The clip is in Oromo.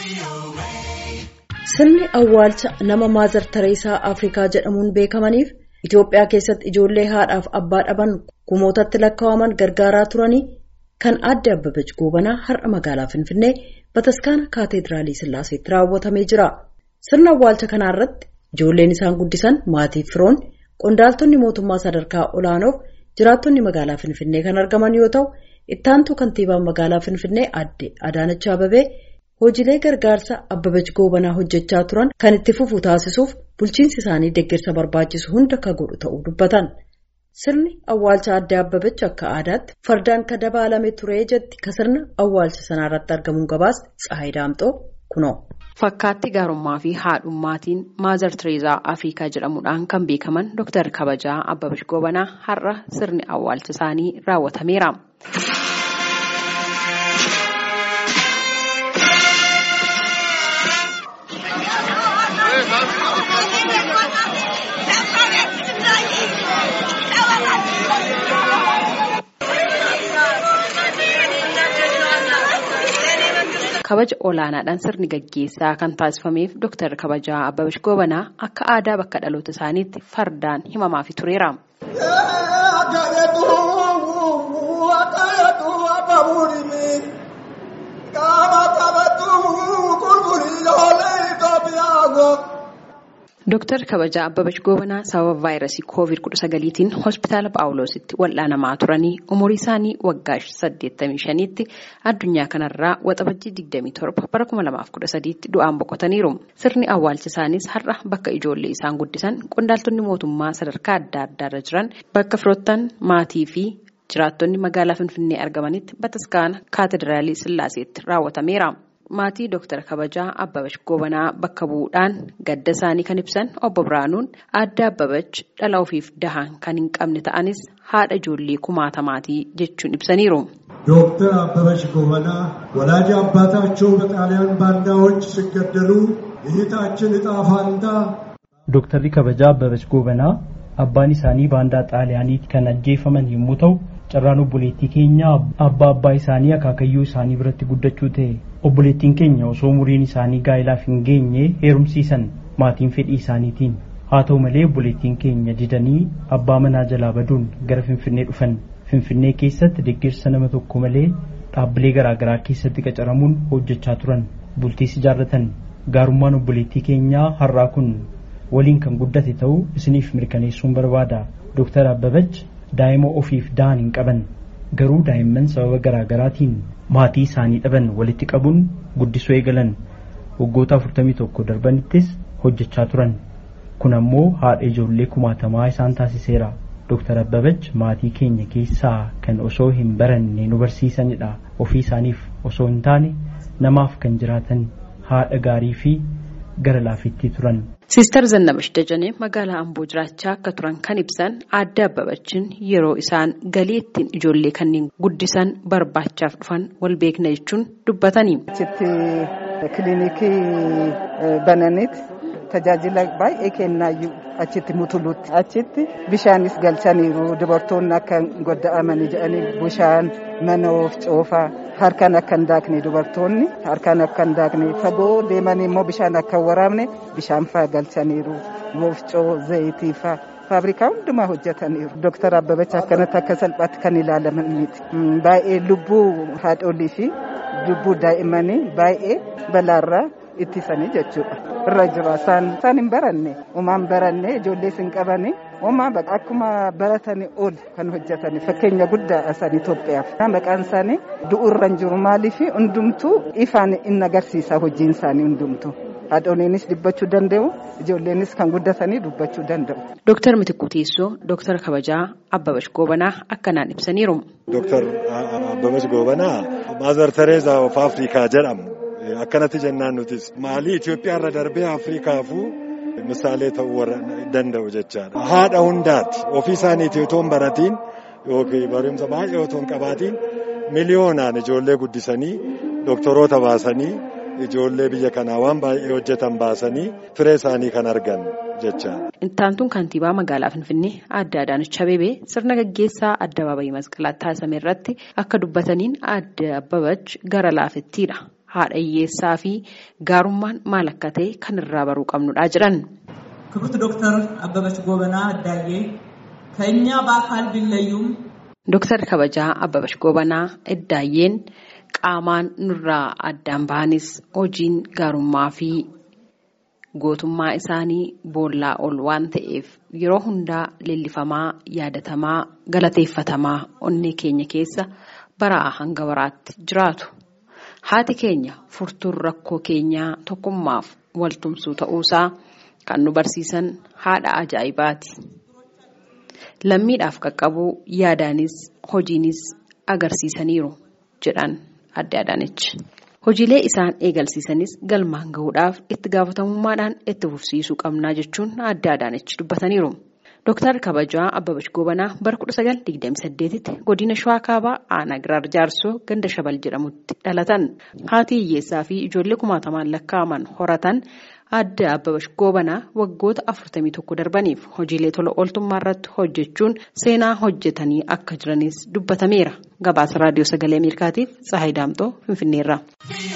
Sirni awwaalcha nama Maazar Tareesaa Afrikaa jedhamuun beekamaniif Itoophiyaa keessatti ijoollee haadhaaf abbaa dhaban kumootatti lakkaa'aman gargaaraa turanii kan aadde Abbabach Goobanaa har'a magaalaa Finfinnee Bataskaana Kaateediraalii Sillaaseetti raawwatamee jira. Sirna awwaalcha kanaa irratti ijoolleen isaan guddisan maatii firoon qondaaltonni mootummaa sadarkaa olaanoof jiraattonni magaalaa Finfinnee kan argaman yoo ta'u, ittaantuu kantiibaan magaalaa Finfinnee aadde Adaanach Ababee hojiilee gargaarsa Abbabach Goobanaa hojjechaa turan kan itti fufu taasisuuf bulchiinsi isaanii deeggarsa barbaachisu hunda akka godhu ta'uu dubbatan. Sirni awwaalcha aadde Abbabach akka aadaatti fardaan kan dabaalame ture jetti ka sirna awwaalcha sanaa irratti argamuun gabaasti Tsahayi Daamxoo kunoo. Fakkaatti gaarummaa fi haadhummaatiin Maazar Tireezaa Afrikaa jedhamuudhaan kan beekaman Dr. Kabajaa Abbabach Goobanaa har'a sirni awwaalcha isaanii raawwatameera. kabaja olaanaadhaan sirni gaggeessaa kan taasifameef Dr. Kabajaa Abbabach Goobanaa akka aadaa bakka dhaloota isaaniitti fardaan himamaafi tureera. Dr. Kabajaa Abbabach Goobanaa sababa vaayirasii COVID-19tiin hospitaala Phaawulositti wal'aanamaa turanii umurii isaanii waggaa 85tti addunyaa kanarraa waxabajjii 27 bara 2013tti du'aan boqotaniiru. Sirni awwaalcha isaaniis har'a bakka ijoollee isaan guddisan qondaaltonni mootummaa sadarkaa adda addaarra jiran bakka firoottan maatii fi jiraattonni magaalaa Finfinnee argamanitti bataskaana kaatedraalii Sillaaseetti raawwatameera. Maatii Dr. Kabajaa Abbabach Goobanaa bakka bu'uudhaan gadda isaanii kan ibsan obbo Biraanuun aadde Abbabach dhala ofiif dahan kan hin qabne ta'anis haadha ijoollee kumaatamaatii jechuun ibsaniiru. ዶክተር አበበች ጎበና ወላጅ አባታቸው በጣሊያን ባንዳዎች ሲገደሉ እህታችን እጣ ፋንታ Dooktarri kabajaa Abbabach Goobanaa abbaan isaanii baandaa xaaliyaaniitti kan ajjeefaman yommuu ta'u carraan obboleettii keenya abbaa abbaa isaanii akaakayyuu isaanii biratti guddachuu ta'e obboleettiin keenya osoo umuriin isaanii gaa'ilaaf hin geenye heerumsiisan maatiin fedhii isaaniitiin haa ta'u malee obboleettiin keenya didanii abbaa manaa jalaa baduun gara finfinnee dhufan finfinnee keessatti deeggarsa nama tokko malee dhaabbilee garaagaraa keessatti qacaramuun hojjechaa turan bultiis ijaarratan gaarummaan obboleettii keenyaa har'aa kun waliin kan guddate ta'uu isiniif mirkaneessuun barbaada dooktar Abbabach daa'ima ofiif da'an hin qaban garuu daa'imman sababa garaagaraatiin maatii isaanii dhaban walitti qabuun guddisuu eegalan waggoota 41 darbanittis hojjechaa turan kun ammoo haadha ijoollee kumaatamaa isaan taasiseera dooktar Abbabach maatii keenya keessaa kan osoo hin baranne nu barsiisanidha ofii isaaniif osoo hin taane namaaf kan jiraatan haadha gaarii fi gara laafittii turan. Siistar Zannabash Dajanee magaalaa Amboo jiraachaa akka turan kan ibsan aadde Abbabachiin yeroo isaan galii ittiin ijoollee kanneen guddisan barbaachaaf dhufan wal beekna jechuun dubbatanii. Achitti kiliinikii bananiiti tajaajila baay'ee kennaayyuu achitti mutulutti achitti bishaanis galchaniiru dubartoonni akka godda'amanii jedhanii bishaan mana of coofaa harkaan akka hin daakne dubartoonni harkaan akka hin daakne fagoo deemanii immoo bishaan akka hin waraabne bishaan faa galchaniiru woofcoo zayitii faa. Faabrikaa hundumaa hojjetaniiru. Dooktar Abbabach akkanatti akka salphaatti kan ilaalaman miti. Baay'ee lubbuu haadholii fi lubbuu daa'immanii baay'ee balaarraa ittisanii jechuudha. Irra jira isaan hin baranne homaan baranne ijoollees hin qabani homaa akkuma baratanii ol kan hojjetani fakkeenya guddaa isaan Itoophiyaaf. Maqaan isaanii du'urra hin jiru maaliif hundumtuu ifaan in agarsiisa hojiin isaanii hundumtuu. Haadholiinis dubbachuu danda'u ijoolleenis kan guddatanii dubbachuu danda'u. Dooktar Mitikuu Teessoo Dooktar Kabajaa Abbabach Goobanaa akkanaan ibsaniiru. Dooktar Abbabach Goobanaa Maazar Tareezaa of Afrikaa jedhamu. Akkanatti jennaan nutis maalii Itoophiyaa irra darbee Afrikaafuu misaalee ta'uu danda'u jechaadha. Haadha hundaati ofii isaaniitii otoo hin baratiin yookiin barumsa baay'ee otoo hin qabaatiin miliyoonaan ijoollee guddisanii doktoroota baasanii ijoollee biyya kanaa waan baay'ee hojjetan baasanii firee isaanii kan argan jechaadha. Intaantuun kantiibaa magaalaa Finfinnee aadde Adaanach Abeebee sirna gaggeessaa addabaabayii masqalaatti taasifame irratti akka dubbataniin aadde Abbabach gara laafettiidha. haadha hiyyeessaa fi gaarummaan maal akka ta'e kan irraa baruu qabnudha jedhan. ክብርት ዶክተር አበበች ጎበና እዳዬ ከእኛ በአካል ቢለዩም Dooktar kabajaa Abbabash Gobanaa Iddaayyeen qaamaan nurraa addaan bahanis hojiin gaarummaa fi gootummaa isaanii boollaa ol waan ta'eef yeroo hundaa leellifamaa yaadatamaa galateeffatamaa onnee keenya keessa baraa hanga baraatti jiraatu. Haati keenya furtuun rakkoo keenyaa tokkummaaf waltumsuu ta'uusaa kan nu barsiisan haadha ajaa'ibaati. Lammiidhaaf qaqqabuu yaadaanis hojiinis agarsiisaniiru jedhan adde Adaanech. Hojiilee isaan eegalsiisanis galmaan gahuudhaaf itti gaafatamummaadhaan itti fufsiisuu qabnaa jechuun adde Adaanech dubbataniiru. Dooktar Kabajaa Abbabash Gobanaa bara 1928tti godina Shawaa Kaabaa aanaa Giraar Jaarsoo ganda Shabal jedhamutti dhalatan. Haati hiyyeessaa fi ijoollee kumaatamaan lakkaa'aman horatan adde Abbabash Gobanaa waggoota 41 darbaniif hojiilee tola ooltummaa irratti hojjechuun seenaa hojjetanii akka jiranis dubbatameera. Gabaasa Raadiyoo Sagalee Ameerikaatiif Tsahaay Daamtoo Finfinneerra.